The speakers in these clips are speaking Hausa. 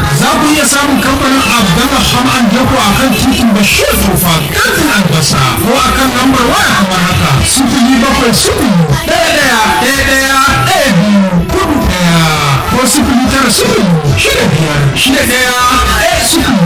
za ku iya samun kamfanin Abdullah Ham'an Dako a kan titin Bashir Tofa kantin albasa ko a kan lambar waya kamar haka sifili bakwai sifili ɗaya ɗaya ɗaya ɗaya ɗaya biyu kudu ɗaya ko sifili tara sifili shida biyar shida ɗaya ɗaya sifili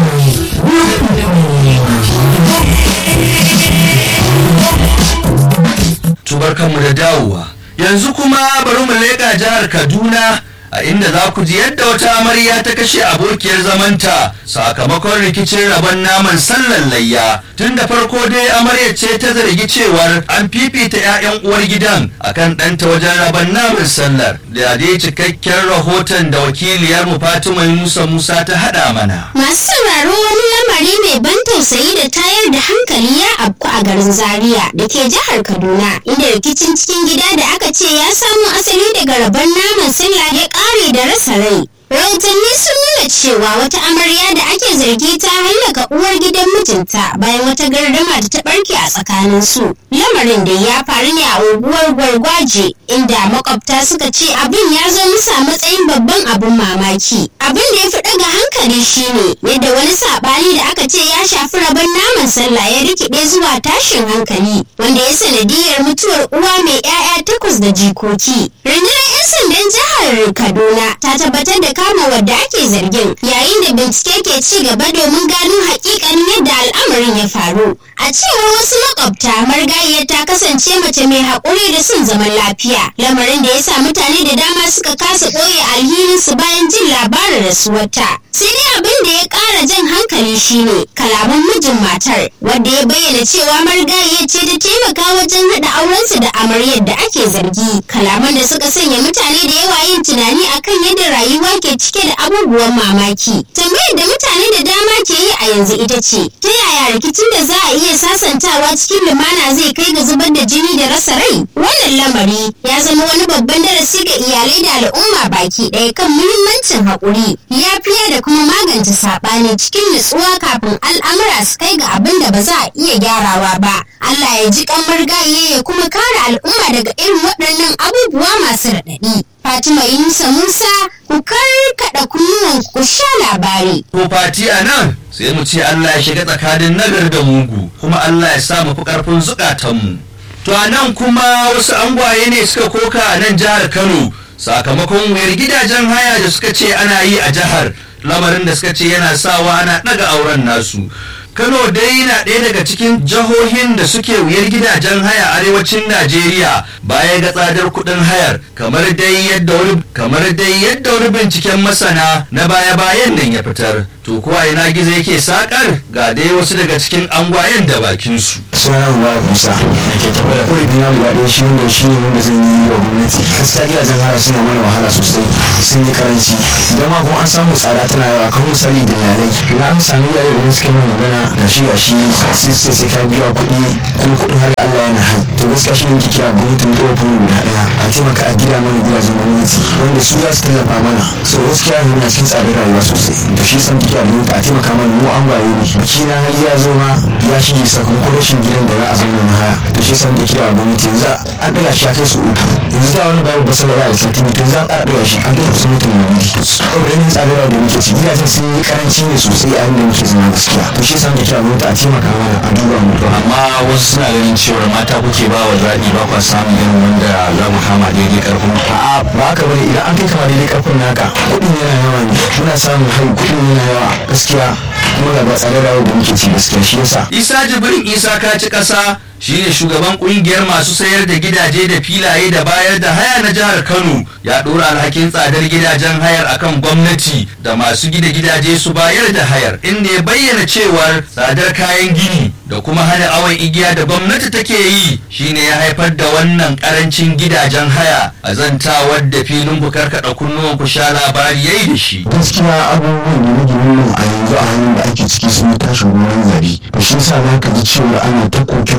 tubarkanmu da dawowa yanzu kuma bari mu leƙa jihar kaduna a inda za ku ji yadda wata amarya ta kashe abokiyar zamanta sakamakon rikicin rabon naman sallan layya tun da farko dai amaryar ce ta zargi cewar an fifita 'ya'yan uwar gidan akan ɗanta wajen rabon naman sallar da dai cikakken rahoton da wakiliyar mu fatima musa musa ta haɗa mana Masu sauraro wani lamari mai ban tausayi da tayar da hankali ya afku a garin Zaria da ke jihar Kaduna inda rikicin cikin gida da aka ce ya samo asali daga rabon naman sallah ya ƙare da rasa rai. Rahotanni sun nuna cewa wata amarya da ake zargi ta hallaka uwar gidan mijinta bayan wata gardama da ta barke a tsakanin su. Lamarin da ya faru ne a unguwar Gwargwaje inda makwabta suka ce abin ya zo musu a matsayin babban abin mamaki. Abin da ya fi ɗaga hankali shine yadda wani saɓani da aka ce ya shafi rabon naman sallah ya rikide zuwa tashin hankali wanda ya sanadiyar mutuwar uwa mai 'ya'ya takwas da jikoki. Rundunar 'yan sandan jihar Kaduna ta tabbatar da kama wadda ake zargin yayin da bincike ke ci gaba domin gano hakikanin yadda al'amarin ya faru a cewar wasu makwabta margayiyar ta kasance mace mai haƙuri da son zaman lafiya lamarin da ya sa mutane da dama suka kasa ɓoye alhininsu bayan jin labarin rasuwarta sai dai abin da ya ƙara jan hankali shine kalaman mijin matar wadda ya bayyana cewa marigayiyar ce ta taimaka wajen haɗa aurensu da amaryar da ake zargi kalaman da suka sanya mutane da yawa yin tunani akan yadda rayuwa ke cike da abubuwan mamaki tambayar da mutane da dama ke yi a yanzu ita ce ta yaya rikicin da za a iya sasantawa cikin lumana zai kai ga zubar da jini da rasa rai wannan lamari ya zama wani babban darasi ga iyalai da al'umma baki ɗaya kan muhimmancin haƙuri yafiya da kuma magance saɓani cikin nutsuwa kafin al'amura su kai ga abin da ba za a iya gyarawa ba Allah ya ji kamar gaye ya kuma kare al'umma daga irin waɗannan abubuwa masu raɗaɗi Fatima Yunusa Musa ku karkaɗa kunnuwan ku sha labari. ko fati a nan sai mu ce Allah ya shiga tsakanin nagar da mugu kuma Allah ya sa mu fi ƙarfin zukatanmu to a nan kuma wasu angwaye ne suka koka a nan jihar Kano sakamakon wayar gidajen haya da suka ce ana yi a jihar lamarin da suka ce yana sawa ana ɗaga auren nasu Kano dai na ɗaya daga cikin jihohin da suke wuyar gidajen haya arewacin Najeriya baya ga tsadar kuɗin hayar kamar dai yadda wani kamar dai yadda wani binciken masana na baya-bayan nan ya fitar. To kuwa ina gizo yake sakar ga dai wasu daga cikin angwayen da bakin su. suna ba musa da ke tabbata kawai dina guda ɗaya shi wanda shi ne wanda zan yi wa gwamnati gaskiya gidajen haya suna mana wahala sosai sun yi karanci idan ma kuma an samu tsada tana yawa kan misali da yalai idan an sami yare da suka yi magana ga shi ga shi sai sai sai ka biya kuɗi kuma kuɗin har Allah yana hai to gaskiya shi ne ke kira gwamnatin ɗaukar guda ɗaya a taimaka a gida mana gidajen gwamnati wanda su za su tallafa mana so gaskiya yanzu na cikin tsadar rayuwa sosai to shi san kike gwamnati a taimaka mana mu an baye ne biki na har ya zo ma ya shige sakamakon rashin gidan da za a zama na haya to shi san kike gwamnati yanzu an ɗaga shi a kai su uku yanzu da wani babu basa da za a yi sati to za a ƙara ɗaga shi an kai su mutum na wuri saboda yanayin tsadar rayuwa da muke ci gidajen sun yi karanci ne sosai a inda muke zama gaskiya to shi san kike gwamnati a taimaka mana a duba mu amma wasu suna ganin cewar mata kuke ba wa zaɓi ba kwa samun irin wanda za mu kama daidai ƙarfin ku a'a ba haka bane idan an kai kama daidai karfin naka kuɗin yana yawa ne muna samun hari kuɗin yana yawa gaskiya kuma ga ba tsare da da muke ci gaskiya shi yasa Isa Jibrin Isa Kaci Ƙasa shine shugaban kungiyar masu sayar da gidaje da filaye da bayar da haya na jihar Kano ya ɗora alhakin tsadar gidajen hayar akan gwamnati da masu gida gidaje su bayar da hayar inda ya bayyana cewar tsadar kayan gini da kuma hana awon igiya da gwamnati take yi shine ya haifar da wannan karancin gidajen haya a zantawar da filin ku karkaɗa kunnuwan ku sha labari yayi da shi. gaskiya abubuwan da nake nuna a yanzu a hannun da ake ciki sun yi tashin gonan zari da shi yasa za ka ji cewa ana ta koke